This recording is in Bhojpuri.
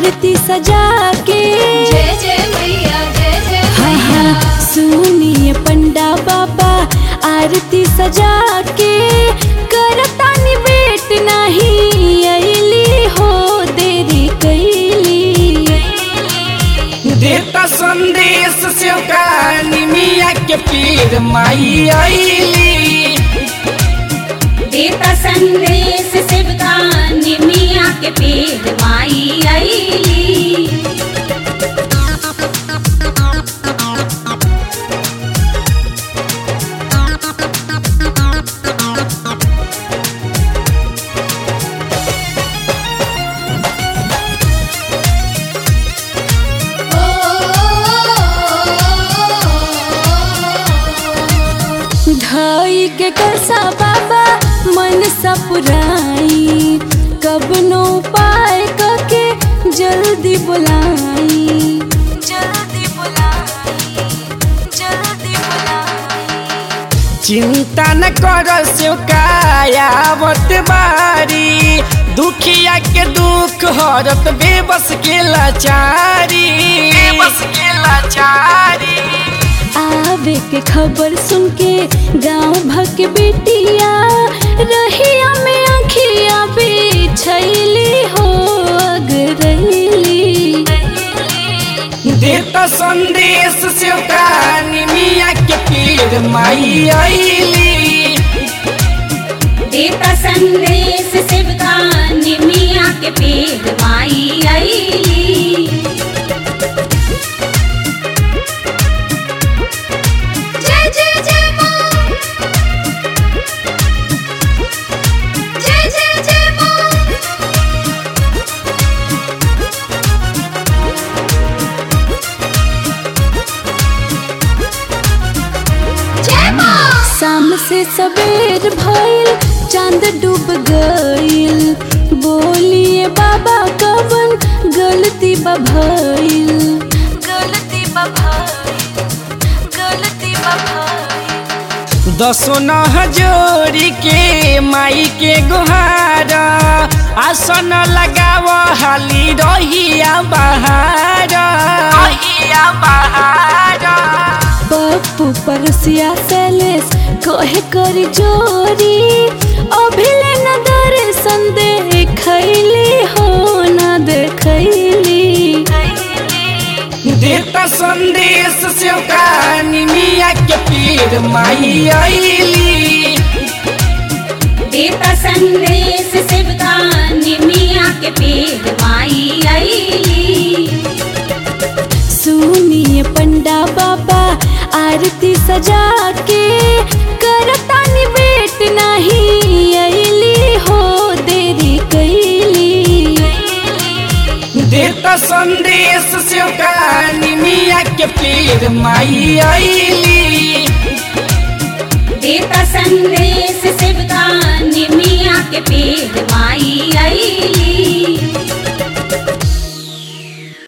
आरती सजा के जय जय मैया जय जय हाँ मैया हाँ सुनिए पंडा बाबा आरती सजा के करतानी बेट नहीं अली हो देरी कैली देता संदेश से कहानी मिया के पीर माई आईली देता संदेश शिवका निमिया के पेड़ माई आईली धाई के कसा बाबा मन सपुराई कब नो पाए कके जल्दी बुलाई जल्दी बुलाई जल्दी बुलाई चिंता न कर से कायावत बारी दुखिया के दुख हरत बेबस के लाचारी बेबस के लाचारी आवे के खबर सुन के गांव भक बेटिया रहिया में आखिया बिछैली हो अगरैली देता संदेश से कहानी मिया के पीर माई आईली देता संदेश शिवका निमिया के पेड़ माई आईली जय जय जय माँ जय जय जय माँ जय माँ शाम से सवेर भइल चांद डूब गइल बोलिए बाबा कवन गलती बा भइल गलती बा भइल गलती बा भइल दसो न हजोरी के माई के गुहारा आसन लगाव हाली रहिया बहार रहिया बहार पप्पू परसिया सैलेस कहे करी जोरी अभिले न दर्शन देखैली हो न देखैली देता संदेश से कहानी मिया के पीर माई आईली देता संदेश शिवका निमिया के पेड़ माई आईली सुनिए पंडा बाबा आरती सजा के करतानी बेट नहीं अली हो देरी कैली देता संदेश से कहानी मिया के पीर माई आईली देता संदेश शिवका निमिया के पेड़ माई